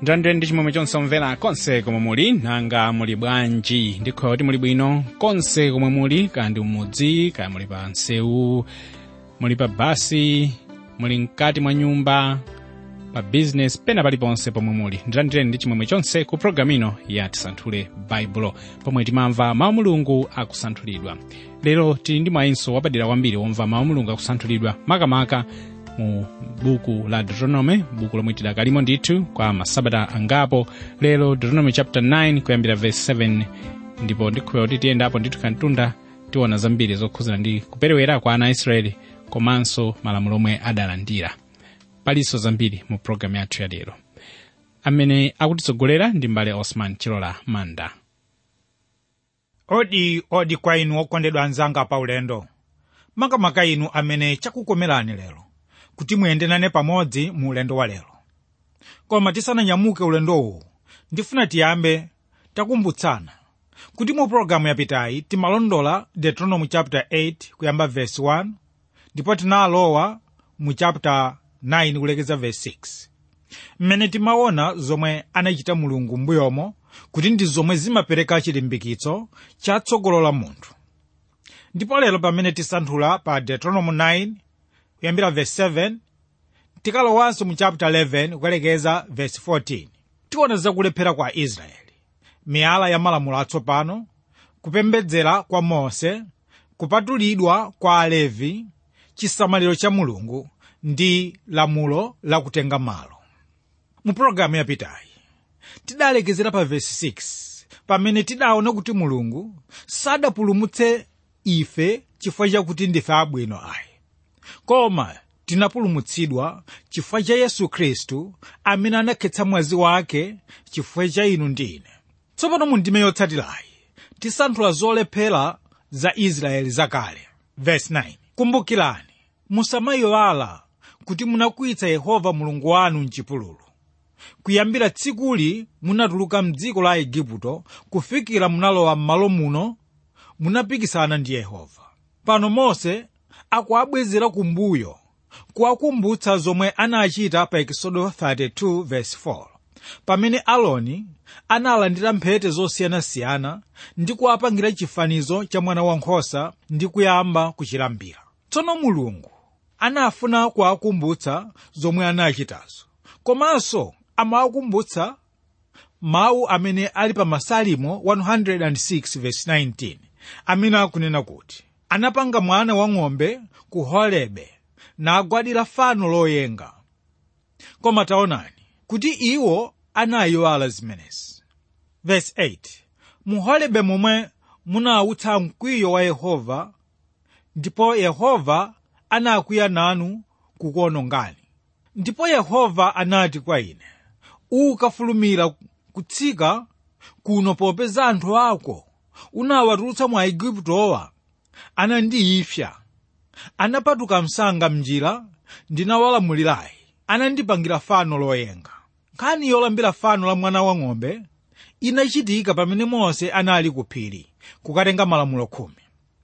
ndandire ndi chimwemwe chonse omvera konse komwe muli nanga muli bwanji ndikhoya kuti muli bwino konse komwe muli kaya ndi mmudzi kaya muli pa nsewu muli pa basi muli mkati mwa nyumba pa bizinesi pena paliponse pomwe muli ndilandireni ndi chimwemwe chonse ku programu ino ya tisanthule baibulo pomwe timamva mawu mulungu akusanthulidwa lero tili ndi mwayinso wapadera kwambiri womva mawu mulungu akusanthulidwa makamaka mu buku la deuteronomy buku lomwe tidakalimo ndithu kwa masabata angapo lero deuteronomy chapter 9 kuyambira verse 7 ndipo ndikhulupirira kuti tiyendapo ndithu kantunda tiona zambiri zokhuzana ndi kuperewera kwa ana a israeli komanso malamulo omwe adalandira palinso zambiri mu programu yathu ya lero amene akutitsogolera ndi mbale osman chilola manda odi odi kwa inu okondedwa anzanga pa ulendo makamaka inu amene chakukomerani lero kuti muyende nane pamodzi mu ulendo wa lero koma tisananyamuke ulendowu ndifuna tiyambe takumbutsana kuti mu pologalamu yapitayi timalondola deuteronomy chapter 8 kuyamba verse 1 ndipo tinalowa mu chapter 9 kulekeza verse 6 mmene timaona zomwe anachita mulungu m'mbuyomo kuti ndi zomwe zimapereka chilimbikitso chatsogolo munthu ndipo lero pamene tisanthula pa deuteronomy 9 kuyambira verse 7 tikalowanso mu chapter 11 kukalekeza verse 14 tiona zakulephera kwa israeli miyala ya malamulo atsopano kupembedzera kwa mose kupatulidwa kwa alevi chisamaliro cha mulungu ndi lamulo lakutenga malo mu pologalamu yapitayi tidalekezera pa verse 6 pamene tidaona kuti mulungu sadapulumutse ife chifukwa chakuti ndife abwino ayi koma tinapulumutsidwa chifukwa cha yesu khristu amene anakhetsa mwazi wake chifukwa cha inu ndi ine tsopano mu ndime yotsatirayi tisanthula zolephera za israeli zakale verse 9 kumbukirani musamayiwala kuti munakwiyitsa yehova mulungu wanu mchipululu kuyambira tsikuli munatuluka mdziko la igupto kufikira munalowa m'malo muno munapikisana ndi yehova pano mose akuabwezera kumbuyo kuwakumbutsa zomwe anachita pa ekisodo 32 verse 4 pamene aloni analandira mphete zosiyanasiyana ndi kuwapangira chifanizo cha mwana wankhosa ndi kuyamba kuchilambira tsono mulungu anafuna kuwakumbutsa zomwe anachitazo komanso amawakumbutsa mawu amene ali pa masalimo 106 verse 19 amene akunena kuti anapanga mwana wang'ombe ku horebe nagwadira fano loyenga koma taonani kuti iwo anayiwala zimenezi verse 8 mu horebe momwe munawutsa mkwiyo wa yehova ndipo yehova anakwiya nanu kukuonongani ndipo yehova anati kwa ine ukafulumira kutsika kuno popeza anthu ako unawatulutsa mwa iguptowa anandiyipsa anapatuka msanga mnjira ndinawalamulirayi anandipangira fano loyenga nkhani yolambira fano la mwana wang'ombe inachitika pamene mose anali ku phiri kukatenga malamulo khumi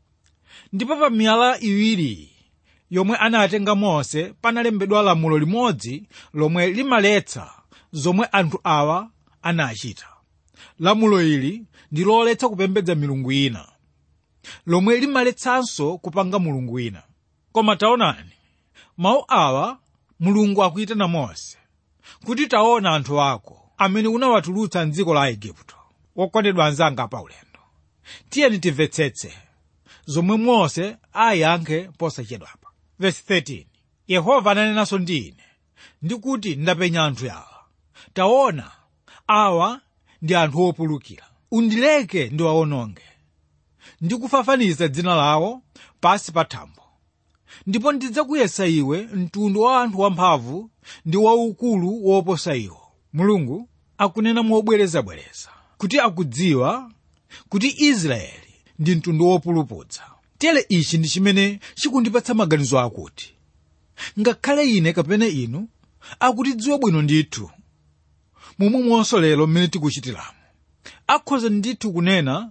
ndipo pa miyala iwiri yomwe anatenga mose panalembedwa lamulo limodzi lomwe limaletsa zomwe anthu awa anachita lamulo ili ndi loletsa kupembedza milungu ina lomwe limaletsanso kupanga mulungu wina koma taonani mawu awa mulungu akuyitana mose kuti taona anthu ako amene unawatulutsa mdziko la igupto wokondedwa anzanga pa ulendo tiyeni timvetsetse zomwe mose ayankhe posachedwapa verse 13 yehova ananenanso ndi ine ndikuti ndapenya anthu awa taona awa ndi anthu opulukira undileke ndiwawononge ndikufafaniza dzina lawo pasi pa thambo ndipo ndidzakuyesa iwe mtundu wa anthu wamphamvu ndi waukulu woposa iwo mulungu akunena mobwerezabwereza kuti akudziwa kuti israeli ndi mtundu wopulupudza tere ichi ndi chimene chikundipatsa maganizo akuti ngakhale ine kapena inu akutidziwa bwino ndithu momwemonso lero mmene tikuchitiramo akhoza ndithu kunena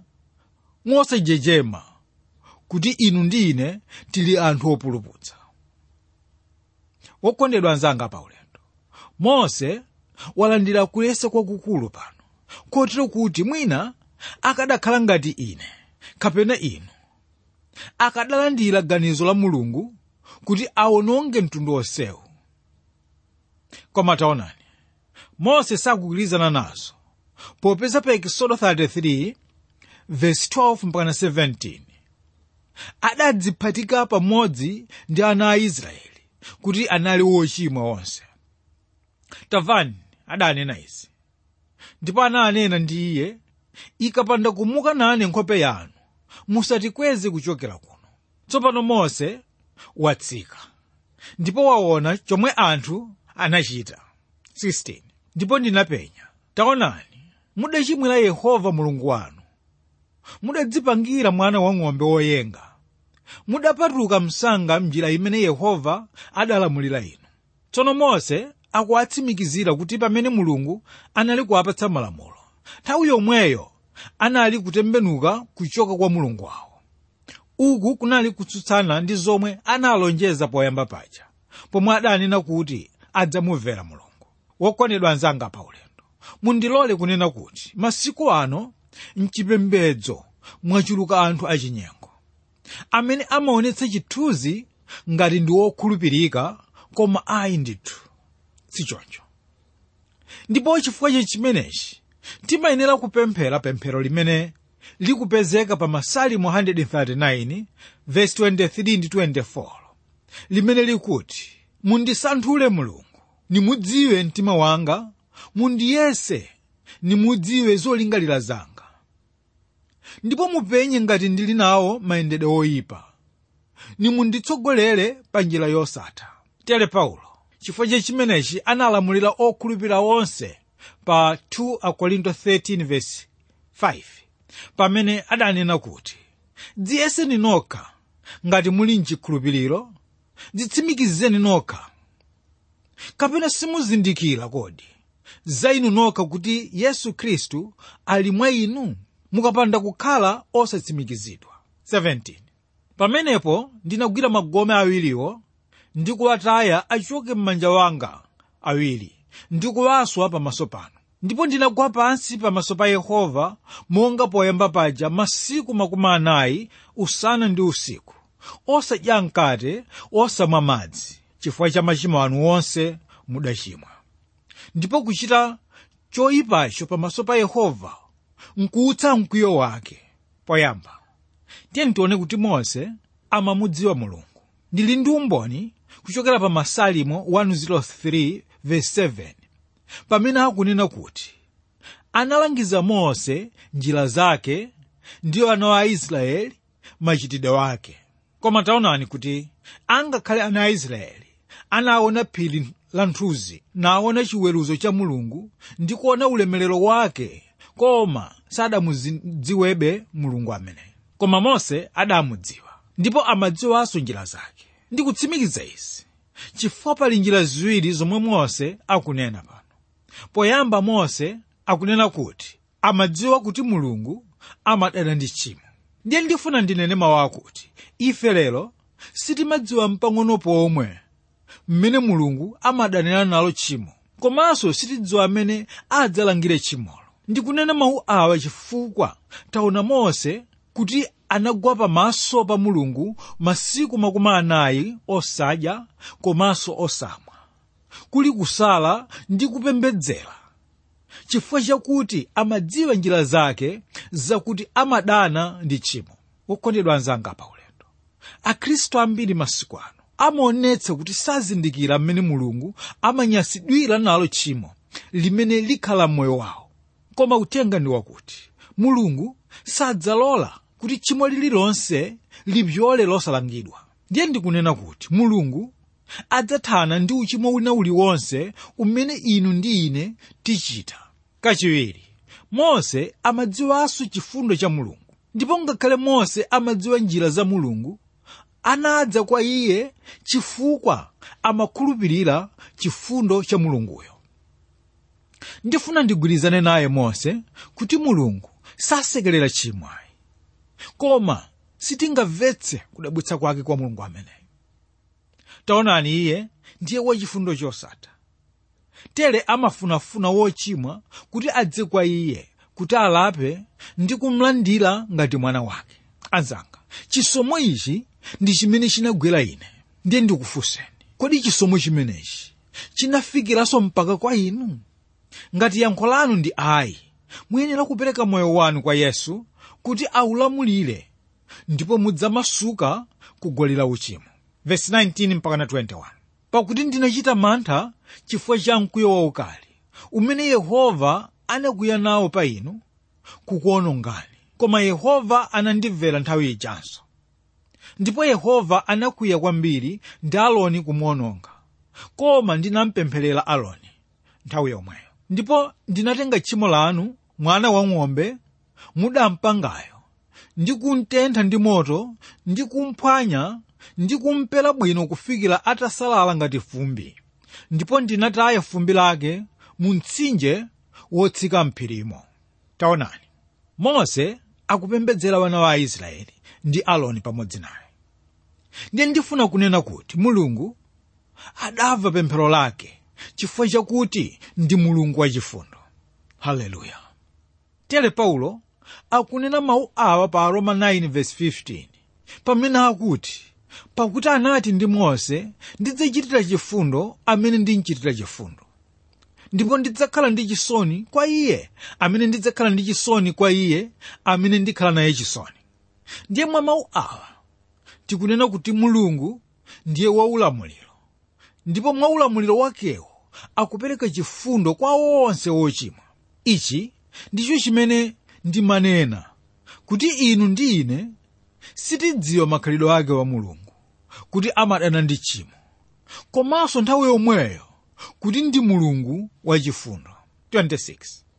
mosajejema kuti inu ndi ine tili anthu opulupudza wokondedwa anzanga pa ulendo mose walandira kuyesa kwakukulu pano kotero kuti mwina akadakhala ngati ine kapena inu akadalandira ganizo la mulungu kuti awononge mtundu onsewu koma taonani mose sakugwirizana nazo popeza pa ekisodo 33 verse 12 mpaka 17 adadziphatika pamodzi ndi ana a israeli kuti anali wochimwa onse tamvani adanena izi ndipo ananena ndi iye ikapanda kumuka nane nkhope yanu musatikweze kuchokera kuno tsopano mose watsika ndipo waona chomwe anthu anachita 16 ndipo ndinapenya taonani mudachimwira yehova mulungu wanu mudadzipangira mwana wang'ombe woyenga mudapatuka msanga mnjira imene yehova adalamulira inu tsono mose akuwatsimikizira kuti pamene mulungu anali kuwapatsa malamulo nthawi yomweyo anali kutembenuka kuchoka kwa mulungu wawo uku kunali kutsutsana ndi zomwe analonjeza poyamba paja pomwe adanena kuti adzamumvera mulungu wokondedwa anzanga pa ulendo mundilole kunena kuti masiku ano mchipembedzo mwachuluka anthu achinyengo amene amaonetsa chithunzi ngati ndi wokhulupirika koma ayi ndithu sichoncho ndipo chifukwa cha chimenechi timayenera kupemphera pemphero limene likupezeka pa masalimo 139 verse 23 ndi 24 limene likuti mundisanthule mulungu nimudziwe mtima wanga mundiyese nimudziwe zolingalira zanga ndipo mupenye ngati ndili nawo mayendedwe oyipa nimunditsogolere pa njira yosatha tere paulo chifukwa cha chimenechi analamulira okhulupirira onse pa 2 akorinto 13 verse 5 pamene adanena kuti dziyeseni nokha ngati muli mchikhulupiriro dzitsimikizeni nokha kapena simuzindikira kodi za inu nokha kuti yesu khristu ali mwa inu mukapanda kukhala osatsimikizidwa 17 pamenepo ndinagwira magome awiriwo ndi kuwataya achoke m'manja wanga awiri ndi kuwaswa pamaso panu ndipo ndinagwa pansi pamaso pa yehova monga poyamba paja masiku makumi anayi usana ndi usiku osadya mkate osamwa madzi chifukwa cha machimo anu onse mudachimwa ndipo kuchita choyipacho pamaso pa yehova nkuutsa mkwiyo wake poyamba tiye tione kuti mose amamudziwa mulungu ndili ndi umboni kuchokera pa masalimo 103 verse 7 pamene akunena kuti analangiza mose njira zake ndiyo ana a israeli machitidwe wake koma taonani kuti angakhale ana a israeli anaona phiri la nthuzi naona chiweruzo cha mulungu ndi kuona ulemerero wake koma sadamudziwebe mulungu amene koma mose adamudziwa ndipo amadziwanso njira zake ndi kutsimikiza izi chifukwa pali njira ziwiri zomwe mose akunena pano poyamba mose akunena kuti amadziwa kuti mulungu amadana ndi tchimo ndiye ndifuna ndinene mawu akuti ife lero sitimadziwa mpang'ono pomwe mmene mulungu amadanira nalo tchimo komanso sitidziwa amene adzalangire tchimolo ndikunena mawu awa chifukwa taona mose kuti anagwa pamaso pa mulungu masiku makumi anayi osadya komanso osamwa kuli kusala ndi kupembedzera chifukwa chakuti amadziwa njira zake zakuti amadana ndi tchimo wokondedwa anzanga pa ulendo akhristu ambiri masiku ano amaonetsa kuti sazindikira mmene mulungu amanyasidwira nalo tchimo limene likhala m'moyo wawo koma uthenga ndi wakuti mulungu sadzalola kuti tchimo lililonse lipyole losalangidwa ndiye ndikunena kuti mulungu adzathana ndi uchimo wina uliwonse umene inu ndi ine tichita kachiwiri mose amadziwanso chifundo cha mulungu ndipo ngakhale mose amadziwa njira za mulungu anadza kwa iye chifukwa amakhulupirira chifundo cha mulunguyo ndifuna ndigwirizane naye mose kuti mulungu sasekerera tchimo ayi koma sitingamvetse kudabwitsa kwake kwa mulungu ameneyo taonani iye ndiye wachifundo chosatha tere amafunafuna wochimwa kuti adze kwa iye kuti alape ndi kumlandira ngati mwana wake anzanga chisomo ichi ndi chimene chinagwera ine ndiye ndikufunseni kodi chisomo chimenechi chinafikiranso mpaka kwa inu ngati yankho lanu ndi ayi muyenera kupereka moyo wanu kwa yesu kuti aulamulire ndipo mudzamasuka kugolera uchimo verse 19 mpaka na 21 pakuti ndinachita mantha chifukwa cha mkwiyo waukali umene yehova anakwiya nawo pa inu kukuonongani koma yehova anandimvera nthawi ijanso ndipo yehova anakwiya kwambiri ndi aloni kumuononga koma ndinampempherera aloni nthawi yomweyo ndipo ndinatenga tchimo lanu mwana wang'ombe mudampangayo ndi kumtentha ndi moto ndi kumphwanya ndi kumpera bwino kufikira atasalala ngati fumbi ndipo ndinataya fumbi lake mu mtsinje wotsika mphirimo taonani mose akupembedzera wana wa aisraeli ndi aloni pamodzi naye ndiye ndifuna kunena kuti mulungu adamva pemphero lake chifukwa chakuti ndi mulungu wachifundo haleluya tere paulo akunena mawu awa pa aroma 9:15 pamene akuti pakuti anati ndi mose ndidzachitira chifundo amene ndinchitira chifundo ndipo ndidzakhala ndi chisoni kwa iye amene ndidzakhala ndi chisoni kwa iye amene ndikhala naye chisoni ndiye mwa mawu awa tikunena kuti mulungu ndiye waulamuliro ndipo mwa ulamuliro wakewo akupereka chifundo kwa onse wochimwa ichi ndicho chimene ndimanena kuti inu ndi ine sitidziwa makhalidwe ake wa mulungu kuti amadana ndi tchimo komanso nthawi yomweyo kuti ndi mulungu wachifundo 26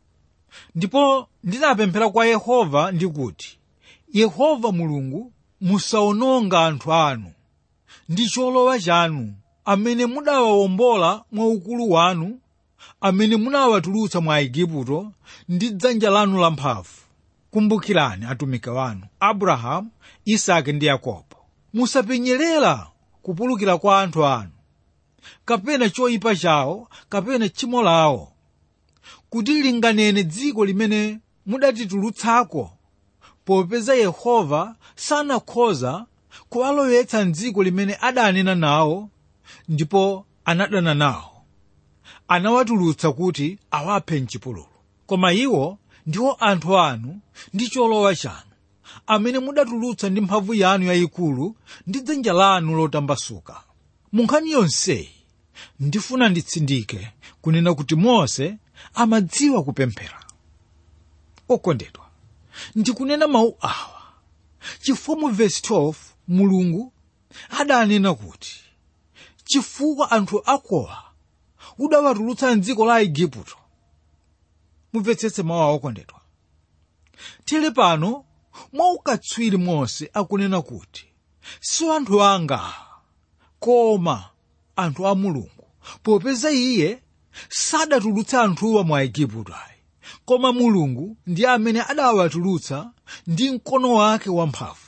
ndipo ndinapemphera kwa yehova ndikuti yehova mulungu musawononga anthu anu ndi cholowa chanu amene mudawawombola mwa ukulu wanu amene munawatulutsa mwa igupto ndi dzanja lanu lamphamvu kumbukirani atumiki wanu abrahamu isake ndi yakobo musapenyerera kupulukira kwa anthu anu kapena choyipa chawo kapena tchimo lawo kuti linganene dziko limene mudatitulutsako popeza yehova sanakhoza kuwalowetsa mdziko limene adanena nawo ndipo anadana nawo anawatulutsa kuti awaphe mchipululu koma iwo ndiwo anthu anu ndi cholowa chanu amene mudatulutsa ndi mphamvu yanu yayikulu ndi dzanja lanu lotambasuka mu nkhani yonseyi ndifuna nditsindike kunena kuti mose amadziwa kupemphera okondedwa ndikunena mawu awa chifukwa mu vesi 12 mulungu adanena kuti chifukwa anthu akowa udawatulutsa mdziko la igupto mumvetsetse mawu awo okondedwa tere pano mwa ukatswiri mose akunena kuti si anthu anga koma anthu a mulungu popeza iye sadatulutsa anthuwa mwa igupto ayi koma mulungu ndiye amene adawatulutsa ndi mkono wake wamphamvu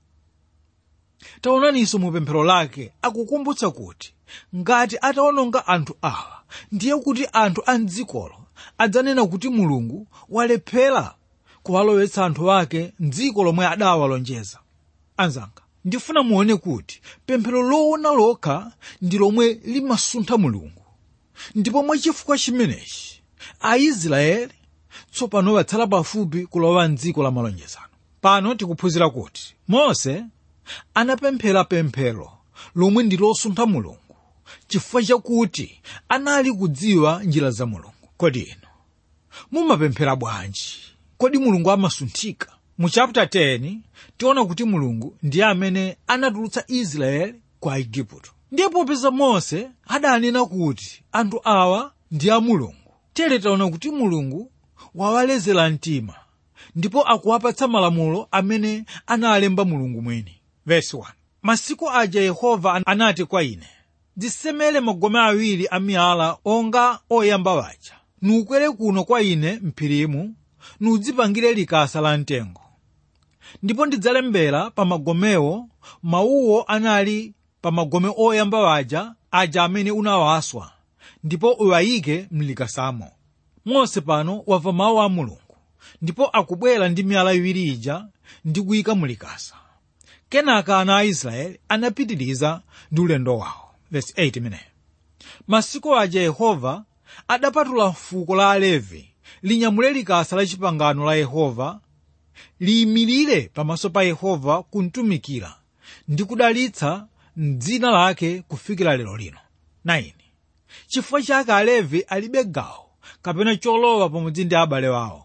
taonaninso mu pemphero lake akukumbutsa kuti ngati atawononga anthu awa ndiye kuti anthu a mdzikolo adzanena kuti mulungu walephera kuwalowetsa anthu ake mdziko lomwe adawalonjeza anzanga ndifuna muone kuti pemphero loona lokha ndi lomwe limasuntha mulungu ndipo mwachifukwa chimenechi aisraeli tsopano watsala pafupi kulowa mdziko la malonjezano pano tikuphunzira kuti mose anapemphera pemphero lomwe ndi losuntha mulungu chifukwa chakuti anali kudziwa njira za mulungu kodi inu mumapemphera bwanji kodi mulungu amasunthika mu chapter 10 tiona kuti mulungu ndiye amene anatulutsa israeli kwa igupto ndiye popeza mose adanena kuti anthu awa ndi a mulungu tere taona kuti mulungu wawalezera mtima ndipo akuwapatsa malamulo amene analemba mulungu mwini verse 1 masiku aja yehova anati kwa ine dzisemere magome awiri a miyala onga oyamba waja nukwere kuno kwa ine mphirimu nudzipangire likasa la mtengo ndipo ndidzalembera pa magomewo mawuwo anali pa magome oyamba waja aja amene unawaswa ndipo uwayike mlikasamo mose pano wamva mawu a mulungu ndipo akubwera ndi miyala iwiri ija ndi kuyika mulikasa kenaka ana a israeli anapitiriza ndi ulendo wawo Verse 8 imeneyo masiku aja yehova adapatula fuko la alevi linyamule likasa la chipangano la yehova liyimirire pamaso pa yehova kumtumikira ndi kudalitsa m'dzina lake kufikira lero lino 9 chifukwa chake alevi alibe gawo kapena cholowa pamodzi ndi abale awo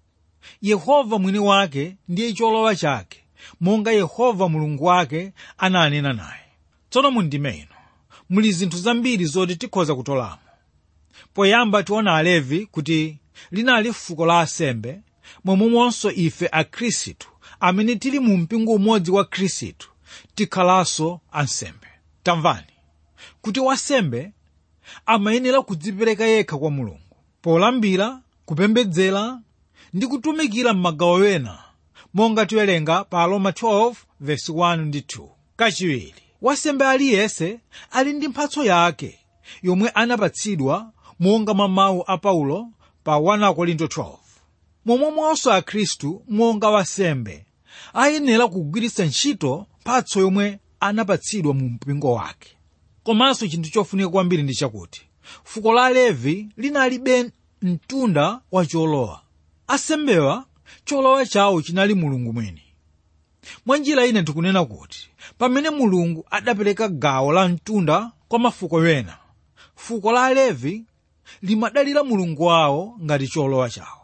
yehova mwini wake ndiye cholowa chake monga yehova mulungu wake ananena naye tsono mundime ino muli zinthu zambiri zoti tikhoza kutolamo poyamba tiona alevi kuti linali fuko la asembe momwemonso ife akhristu amene tili mu mpingo umodzi wa khristu tikhalanso ansembe tamvani kuti wasembe amayenera kudzipereka yekha kwa mulungu polambira kupembedzera ndi kutumikira m'magawo ena monga tiwerenga pa aroma 12 verse 1 ndi 2 kachiwiri wasembe aliyense ali ndi mphatso yake yomwe anapatsidwa monga mwa mawu a paulo pa 1 korinto 12 momwemonso akhristu monga wasembe ayenera kugwiritsa ntchito mphatso yomwe anapatsidwa mu mpingo wake komanso chinthu chofunika kwambiri ndi chakuti fuko la levi linalibe mtunda wa cholowa asembewa cholowa chawo chinali mulungu mwini mwa njira ine tikunena kuti pamene mulungu adapereka gawo la mtunda kwa mafuko ena fuko la levi limadalira mulungu wawo ngati cholowa chawo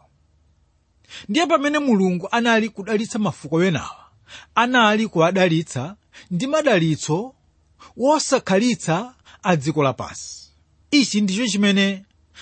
ndiye pamene mulungu anali kudalitsa mafuko enawa anali kuwadalitsa ndi madalitso wosakhalitsa a dziko lapansi ichi ndicho chimene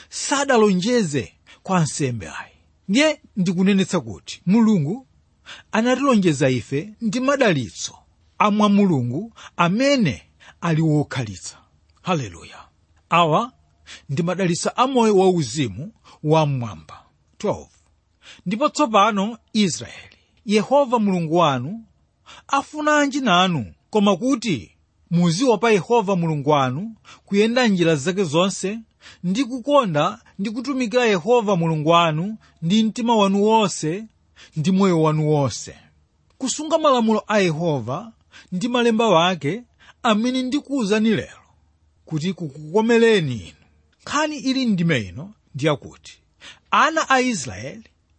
sadalonjeze kwa ansembe ayi ndiye ndikunenetsa kuti mulungu anatilonjeza ife ndi madalitso amwa mulungu amene ali wokhalitsa haleluya awa ndi madalitso a moyo wauzimu wamwamba 12 ndipo tsopano israeli yehova mulungu wanu afunanji nanu koma kuti muziopa yehova mulungu wanu kuyenda njira zake zonse ndi kukonda ndi kutumikira yehova mulungu wanu ndi mtima wanu wonse ndi moyo wanu wonse kusunga malamulo a yehova ndi malemba wake amene ndikuwuzani lero kuti kukukomereni inu nkhani ili ndime ino ndiyakuti ana a israeli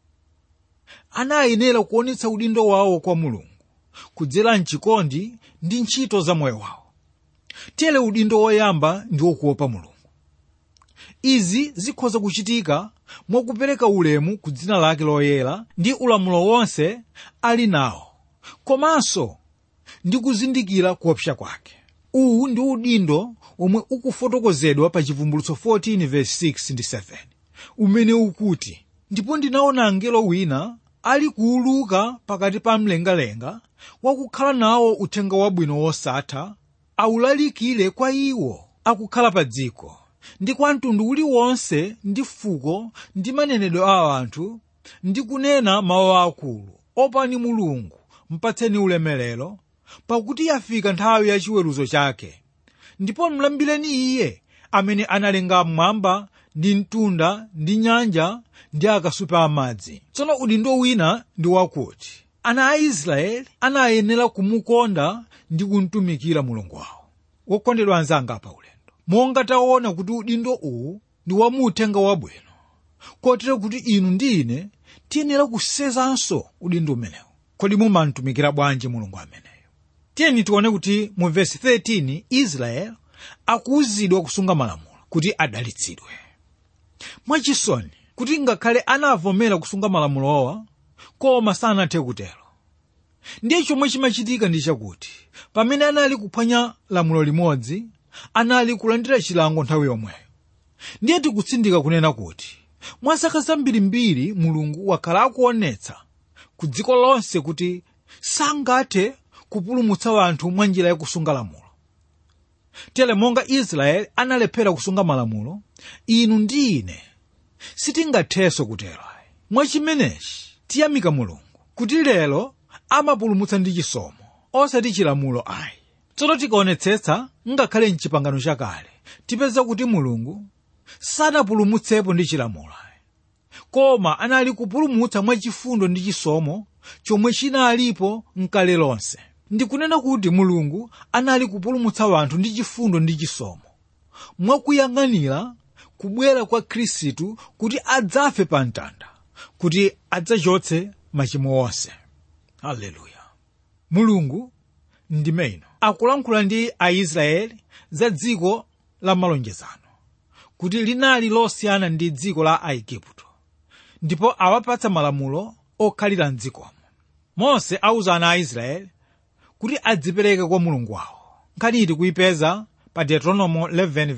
anayenera kuonetsa udindo wawo kwa mulungu kudzera mchikondi ndi ntchito za moyo wawo tere udindo woyamba ndi wokuopa mulungu izi zikhoza kuchitika mwakupereka ulemu ku dzina lake loyera ndi ulamulo wonse ali nawo komanso ndi kuzindikira kuopsa kwake uwu ndi udindo omwe ukufotokozedwa pa chivumbulutso 14 verse 6 ndi 7 umene ukuti ndipo ndinaona angelo wina ali kuuluka pakati pa mlengalenga wakukhala nawo uthenga wabwino wosatha awulalikire kwa iwo akukhala pa dziko ndi kwa mtundu uliwonse ndi fuko ndi manenedwe a anthu ndi kunena mawu akulu opani mulungu mpatseni ulemerero pakuti yafika nthawi ya chiweruzo chake ndipo mlambireni iye amene analenga mmwamba ndi mtunda ndi nyanja ndi akasupe amadzi tsono udindo wina ndi wakuti ana a israeli anayenera kumukonda ndi kumtumikira mulungu wawo wokondedwa anzanga pa ulendo monga taona kuti udindo uwu ndi wamuthenga wabwino kotero kuti inu ndi ine tiyenera kusenzanso udindo umenewu kodi mumamtumikira bwanji mulungu ameneyo tiyeni tione kuti mu vesi 13 israeli akuwuzidwa kusunga malamulo kuti adalitsidwe mwachisoni kuti ngakhale anavomera kusunga malamulowa koma sanathe kutero ndiye chomwe chimachitika ndi chakuti pamene anali kuphwanya lamulo limodzi anali kulandira chilango nthawi yomweyo ndiye tikutsindika kunena kuti mwa zaka zambirimbiri mulungu wakhala akuonetsa ku dziko lonse kuti sangathe kupulumutsa anthu mwa njira yakusunga lamulo tere monga israeli analephera kusunga malamulo inu ndi ine sitingathenso kutero mwachimenechi tiyamika mulungu kuti lero amapulumutsa ndi chisomo osati chilamulo ayi tsono tikaonetsetsa ngakhale mchipangano chakale tipeza kuti mulungu sanapulumutsepo ndi chilamulo koma anali kupulumutsa mwachifundo ndi chisomo chomwe chinalipo mkale lonse ndikunena kuti mulungu anali kupulumutsa anthu ndi chifundo ndi chisomo mwakuyang'anira kubwera kwa khristu kuti adzafe pa mtanda kuti adzachotse machimo onse haleluya mulungu ndime ino akulankhula ndi aisraeli za dziko la malonjezano kuti linali losiyana ndi dziko la aigupto ndipo awapatsa malamulo okhalira mdzikomo mose auza ana a israeli kuti adzipereke kwa mulungu wawo nkhani tikuyipeza pa deuteronomo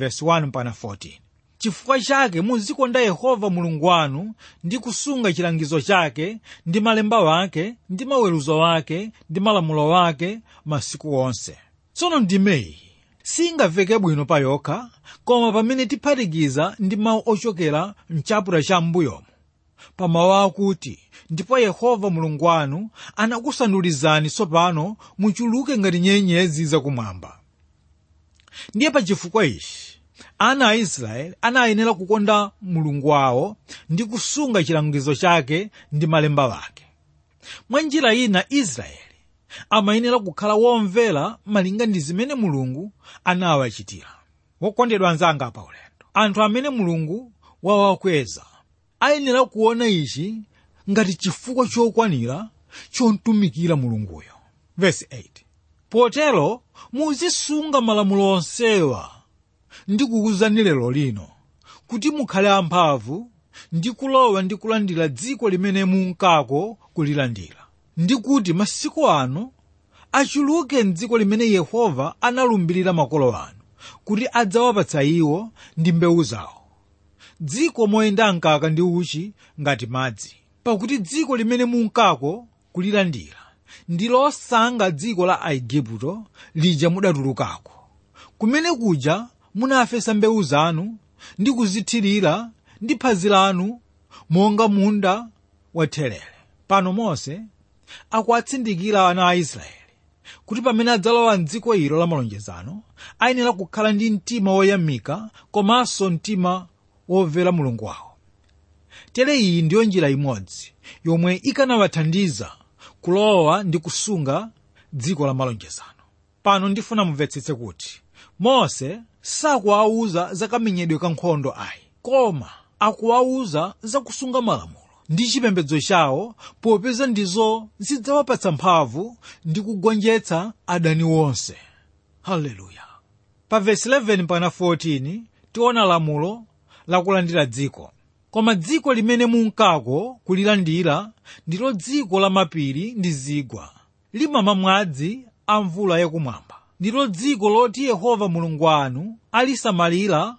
11:1-14 chifukwa chake muzikonda yehova mulungu wanu ndi kusunga chilangizo chake ndi malemba wake ndi maweruzo wake ndi malamulo wake masiku onse tsono ndimeyi singaveke bwino pa yokha koma pamene tiphatikiza ndi mawu ochokera mchaputala cha m'mbuyomo pa mawu akuti ndipo yehova mulungu wanu anakusandulizani tsopano muchuluke ngati nyenyezi zakumwamba ndiye pa chifukwa ichi ana a israeli anayenera kukonda mulungu wawo ndi kusunga chilangizo chake ndi malemba wake mwa njira ina israeli amayenera kukhala womvera malinga ndi zimene mulungu anawachitira wokondedwa anzanga pa ulendo anthu amene mulungu wawakweza ayenera kuona ichi ngati chifukwa chokwanira chomtumikira mulunguyo Verse 8 potero muzisunga malamulo onsewa ndikukuwuzani lero lino kuti mukhale amphamvu ndi kulowa ndi kulandira dziko limene munkako kulilandira ndi kuti masiku ano achuluke mdziko limene yehova analumbirira makolo anu kuti adzawapatsa iwo ndi mbewu zawo dziko moyenda mkaka ndi uchi ngati madzi pakuti dziko limene munkako kulilandira ndi losanga dziko la aigupto lija mudatulukako kumene kuja munafesa mbewu zanu ndi kuzithirira ndi phazi lanu monga munda wathelere pano mose akuwatsindikira ana a israeli kuti pamene adzalowa mdziko ilo la malonjezano ayenera kukhala ndi mtima woyamika komanso mtima womvera mulungu wawo tere iyi ndiyo njira imodzi yomwe ikanawathandiza kulowa ndi kusunga dziko la malonjezano pano ndifuna mumvetsetse kuti mose sakuwawuza za kamenyedwe ka nkhondo ayi koma akuwawuza za kusunga malamulo ndi chipembedzo chawo popeza ndizo zidzawapatsa mphamvu ndi kugonjetsa adani wonse haleluya pa vesi 11 mpaka 14 tiona lamulo lakulandira dziko koma dziko limene munkako kulilandira ndilo dziko la mapiri ndi zigwa limamwa madzi a mvula yakumwamba ndilo dziko loti yehova mulungu wanu alisamalira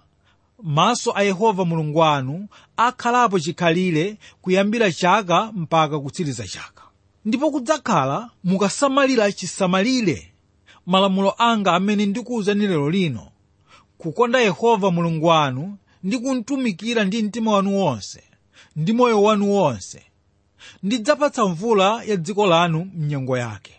maso a yehova mulungu wanu akhalapo chikhalire kuyambira chaka mpaka kutsiriza chaka ndipo kudzakhala mukasamalira chisamalire malamulo anga amene ndikuwuzani lero lino kukonda yehova mulungu wanu ndi kumtumikira ndi mtima wanu wonse ndi moyo wanu wonse ndidzapatsa mvula ya dziko lanu mnyengo yake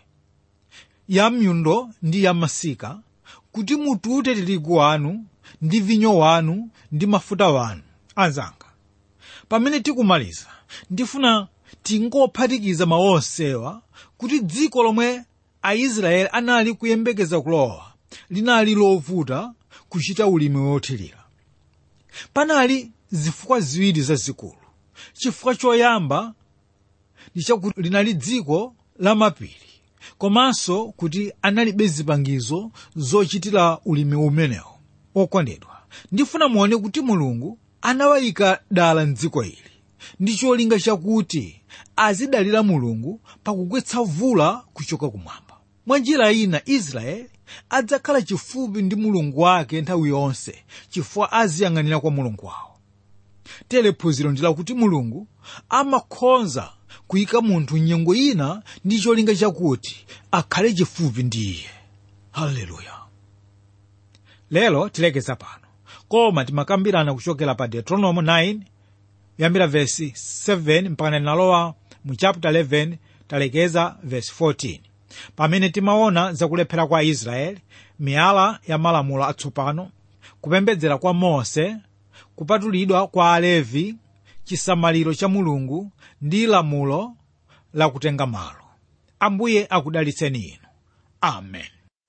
ya myundo ndi ya masika kuti mutute tirigu wanu ndi vinyo wanu ndi mafuta wanu anzanga pamene tikumaliza ndifuna tingophatikiza mawu onsewa kuti dziko lomwe aisraeli anali kuyembekeza kulowa linali lovuta kuchita ulimi wothirira panali zifukwa ziwiri zazikulu chifukwa choyamba ndi chakuti linali dziko la mapiri komanso kuti analibe zipangizo zochitira ulimi umenewo okondedwa ndifuna muone kuti mulungu anawayika dala mdziko ili ndi cholinga chakuti azidalira mulungu pakugwetsa mvula kuchoka kumwamba mwa njira ina israeli adzakhala chifupi ndi mulungu wake nthawi yonse chifukwa aziyang'anira kwa mulungu wawo tere phunziro ndi lakuti mulungu amakhonza kuyika munthu nyengo ina ndi cholinga chakuti akhale chifupi ndi iye haleluya lero tilekeza pano koma timakambirana kuchokera pa deuteronomo 9 kuyambira vesi 7 mpaka nalowa mu chapter 11 talekeza vesi 14 pamene timaona zakulephera kwa israeli miyala ya malamulo atsopano kupembedzera kwa mose kupatulidwa kwa alevi chisamaliro cha mulungu ndi lamulo lakutenga malo ambuye akudalitseni inu amen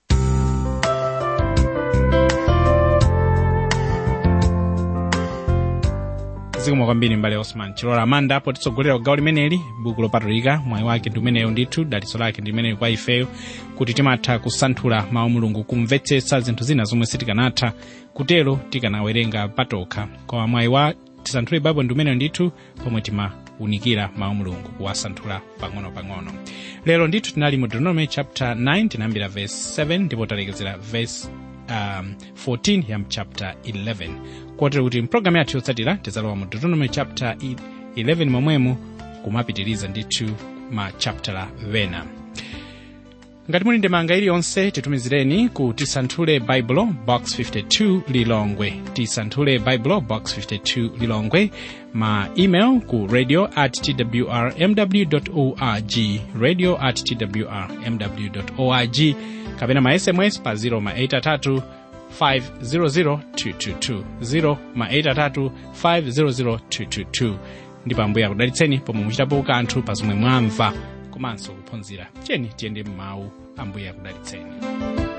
zikomo kwambiri mbale osman chilola amanda potitsogolera kugawo limeneli buku lopatulika mwayi wake ndi umeneyo ndithu dalitso lake ndi limeneyo kwa ifeyo kuti timatha kusanthula mawu mulungu kumvetsetsa zinthu zina zomwe sitikanatha kutero tikanawerenga patokha koma mwayi wa tisanthule baibulo ndi umeneyo ndithu pomwe timawunikira mawu mulungu kuwasanthula pang'ono-pang'ono lero ndithu tinali mu deuteronomy chapter 9 tinayambira verse 7 ndipo talekezera verse um, 14 ya mchapter 11 kotero kuti mpulogalamu yathu yotsatira tidzalowa mu deuteronomy chapter 11 momwemo kumapitiriza ndithu ma chaptera vena ngati muli ndemanga iliyonse titumizireni ku tisanthule baibulo box 52 lilongwe tisanthule baibulo box 52 lilongwe ma email ku radio at twrmw org radio at twrmw org kapena ma sms pa 0 ma 83 500 222 0 ma 83 500 222 ndipo ambuye akudalitseni pomwe muchitapo kanthu pa zomwe mwamva komanso kuphunzira tiyeni tiyende m'mawu ambuye akudalitseni